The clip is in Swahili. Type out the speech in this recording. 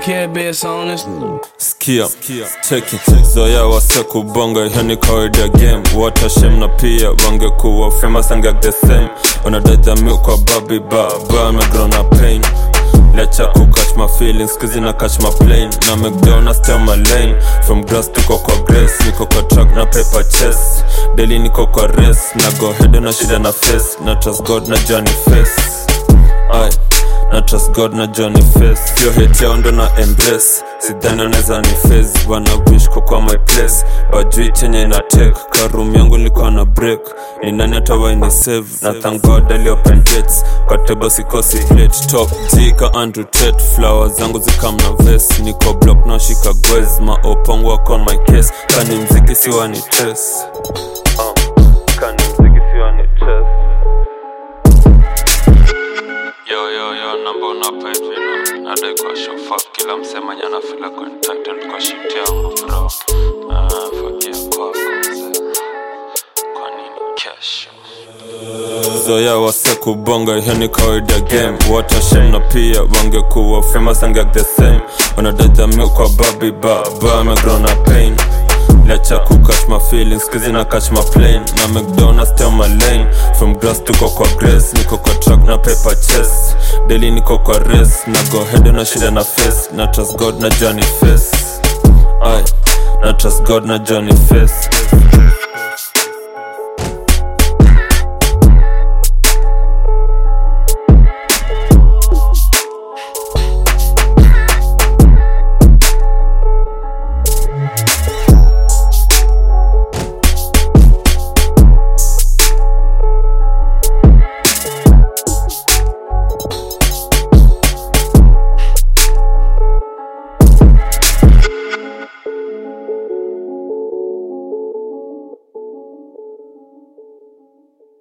dickhead bitch on this. skia cheki zoya wase kubonga hiyo ni kawaida ya game watashem na pia wangekuwa famous angek the same wanadajami kwa babi baba amegrow na pain lecha ku catch my feelings kizi na catch my plane na mcdonalds stay on my lane from grass tuko kwa grace niko kwa track na paper chest daily niko kwa race na go head na shida na face na trust god na journey face Aye. na trust god na johnny face pio hate yao ndo na embrace sidhani anaweza ni face wana wish kwa kwa my place bajui chenye ina take karum yangu ilikuwa na break ni nani atawaini save na thank god ali open gates kwa table sikosi plate top g ka andrew tate flowers zangu zikam na vest niko block na shika gwez maopongo wako on my case kani mziki siwa ni test uh, kani mziki siwa ni test Yo, yo, yo, namba unapa hivi no Nadai kwa show fuck kila msema nyana feel like entitled kwa shit yangu bro Ah, forgive kwako mzee Kwa nini kesho zoya wase kubonga hiyo ni kawaida game watashem na pia wangekuwa famous angek the same wanadajami kwa babi baba amegrow na pain lecha ku catch my feelings kizi na catch my plane na mcdonalds stay on my lane from grass tuko kwa grace niko kwa track na paper chest daily niko kwa race na go head na shida na face na trust god na johnny face Aye, na trust god na johnny face